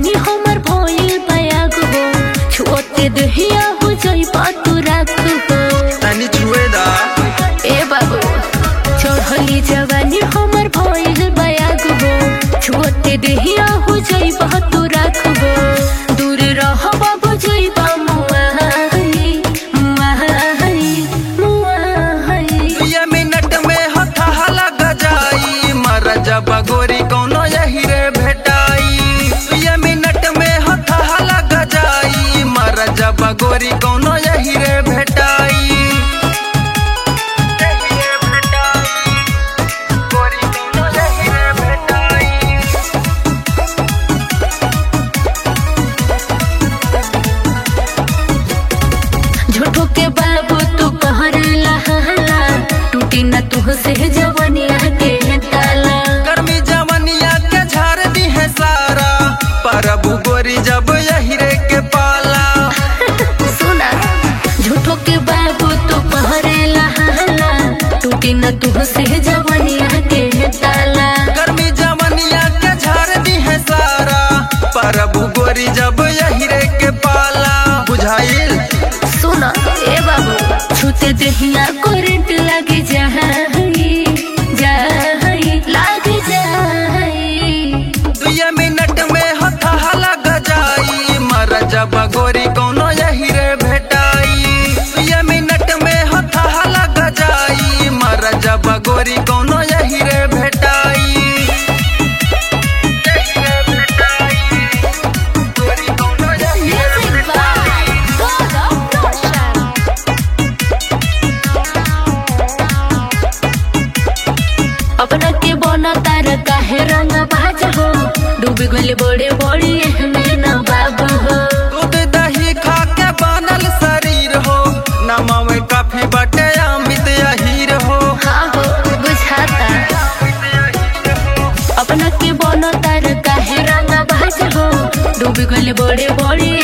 जवानी हमर भइल बयाग हो छुअते दहिया हो जई तू राख हो तनी छुए दा ए बाबू चढ़ली जवानी हमर भइल बयाग हो छुअते दहिया हो जई तू राख हो दूर रह बाबू जई बा मुआहनी मुआहनी मुआहनी ये मिनट में हथा लग जाई मर जब गोरी कौनो यही रे भेटाई ये मिनट में हथा लग जाई मर जब गोरी कौनो यही रे भेटाई यही रे भेटाई। गोरी कौनो यही रे भेटाई। झूठो के बाबू तू कहर लहला टूटी न तू से जवनिया के ताला गर्मी जवनिया के झाड़ दी है सारा परबू गोरी जब यही रे के पाला सुना झूठो के बाबू तू कहर लहला टूटी न तू से जवनिया के ताला गर्मी जवनिया के झाड़ दी है सारा परबू गोरी जब यही रे के पाला बुझाइल सुना ए बाबू छूते दहिया करंट लगे जाई जाई लगे जाई दुए मिनट में हथा लग जाई मर जब गोरी कौनो यही रे भेटाई दुए मिनट में हथा लग जाई मर जब गोरी कौनो यही रे भेटाई यही रे भेटाई। गोरी कौनो यही रे Music by God of Notion. अपना के बना तार काहे रंग बाज हो डूबी गले बड़े बड़ी एहमे न बाब हो दूध दही खा के बनल शरीर हो नमा में काफी बटे अमित अहीर हो हाँ हो बुझाता अपना के बना तार काहे रंग बाज हो डूबी गले बड़े बड़ी